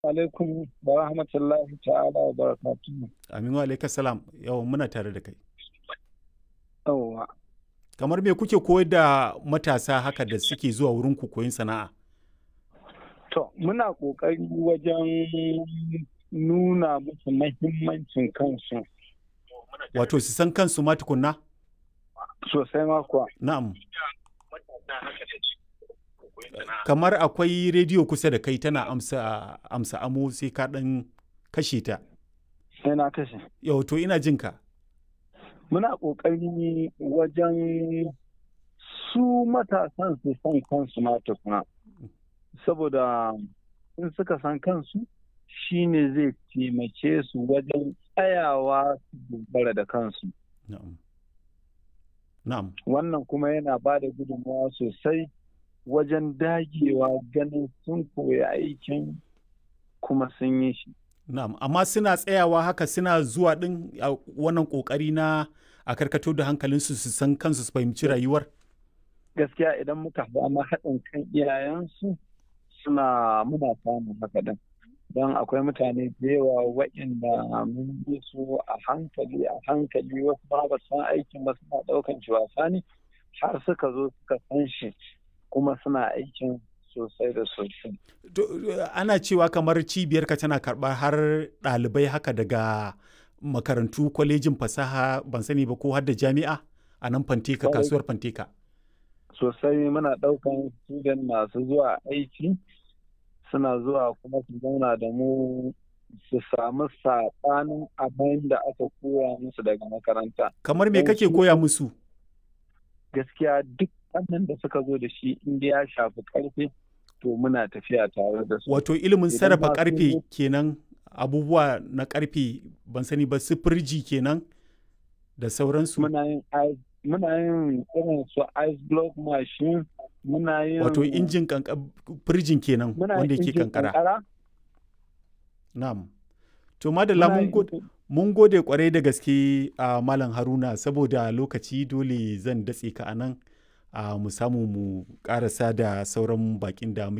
alaikum wa rahmatullahi ta'ala wa barakatuhu. Aminu alaika salam yawan muna tare da kai. Yawwa. Kamar me kuke koyar da matasa haka da suke zuwa wurin ku koyin sana'a? To, muna ƙoƙari wajen nuna musu mahimmancin kansu Wato su san kansu ma tukunna? sosai ma kuwa. Na'am. Kamar akwai rediyo kusa da kai tana amsa amsa amo sai ka ɗan kashe ta. Sai na kashe. Yau to ina jin ka. Muna ƙoƙari wajen su matasan su san kansu ma tukuna. Saboda in suka san kansu shi ne zai taimake su wajen tsayawa su dogara da kansu. Na'am. Na'am. Wannan kuma yana ba da gudunmawa sosai wajen dagewa ganin sun koya aikin kuma sun yi shi. Na'am, amma suna tsayawa haka suna zuwa ɗin a wannan ƙoƙari na a karkato da hankalinsu su san kansu su fahimci rayuwar? Gaskiya idan muka samu haɗin kan iyayensu suna muna samun haka din. Don akwai mutane da yawa waɗanda mun bi su a hankali a hankali wasu ba ba san aikin ba suna ɗaukan shi wasa ne har suka zo suka san shi kuma suna aikin sosai da sosai. Ana cewa kamar cibiyarka tana karɓar har ɗalibai haka daga makarantu kwalejin fasaha ban sani ba ko har da jami'a a nan fanteka kasuwar fanteka. Sosai muna ɗaukan student masu zuwa aiki suna zuwa kuma su zauna da mu su samu saɓanin abin da aka koya musu daga makaranta. Kamar me kake koya musu? Gaskiya duk wannan da suka zo da shi inda ya shafi karfe to muna tafiya tare da su. Wato ilimin sarrafa karfe kenan abubuwa na karfe ban sani ba su firji kenan da sauransu. Muna yin muna yin irin su ice block machine muna yin Wato injin firjin kenan wanda yake kankara. Na'am. To madalla mun gode kwarai da gaske a Malam Haruna saboda lokaci dole zan datse ka a nan. mu samu mu karasa da sauran bakin da